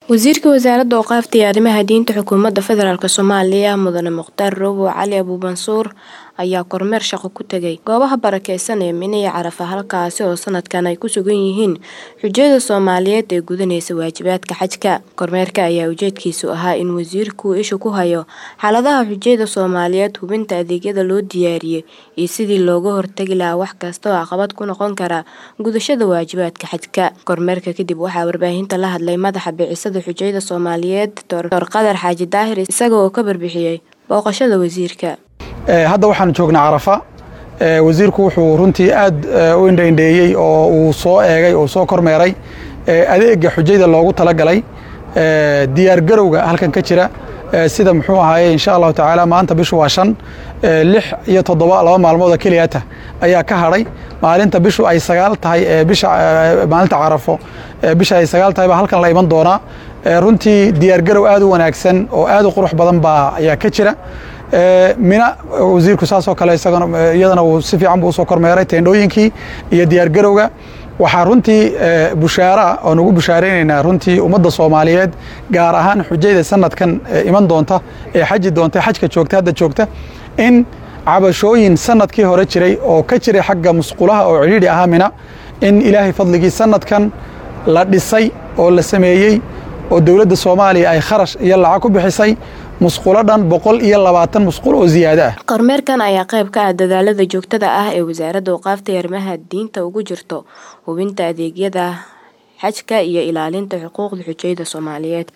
Wasiirka Wasaaradda Awqaafta iyo Arrimaha Diinta Xukuumadda Federaalk Soomaaliya Mudane Mukhtaar Robow Cali Abuumansuur ayaa kormeer shaqo ku tagay goobaha barakeysan ee Mine iyo Carafa halkaasi oo sanadkan ay ku sugan yihiin xujayada Soomaaliyeed ee gudaneysa waajibaadka xajka. Kormeerka ayaa ujeedkiisu ahaa in wasiirku isha ku hayo xaaladaha xujayada Soomaaliyeed, hubinta adeegyada loo diyaariyay iyo sidii looga hortagi lahaa wax kasta oo caqabad ku noqon kara gudashada waajibaadka xajka. Kormeerka kadib waxaa warbaahinta la hadlay madaxa bicisada xujayada Soomaaliyeed Dr. Qadar Xaaji Daahir isaga oo ka barbixiyay booqashada wasiirka. hadda waxaan joognaa carafa wasiirku wuxuu runtii aad u indhaindheeyey oo uu soo eegay oo soo kormeeray adeega xujayda loogu talagalay diyaar garowga halkan ka jira sida muxuu ahaaye insha allahu tacaala maanta bishu waa shan lix iyo toddoba laba maalmood oo keliyata ayaa ka hadhay maalinta bishu ay sagaal tahay bisha maalinta carafo bisha ay sagaal tahay baa halkan la iman doonaa runtii diyaar garow aad u wanaagsan oo aad u qurux badan baa ayaa ka jira mina wasiirku saasoo kale isagana iyadana uu si fiican buu usoo kormeeray teendhooyinkii iyo diyaar garowga waxaa runtii bushaara oo nagu bushaaraynaynaa runtii ummadda soomaaliyeed gaar ahaan xujayda sanadkan iman doonta ee xaji doonta xajka joogta hadda joogta in cabashooyin sanadkii hore jiray oo ka jiray xagga musqulaha oo cidhiidhi ahaa mina in ilaahay fadligii sanadkan la dhisay oo la sameeyey oo dowladda soomaaliya ay kharash iyo lacag ku bixisay musqulo dhan boqol iyo labaatan musqul oo ziyaado ah kormeerkan ayaa qayb ka ah dadaalada joogtada ah ee wasaaradda awqaafta iyo arrimaha diinta ugu jirto hubinta adeegyada xajka iyo ilaalinta xuquuqda xujayada Soomaaliyeed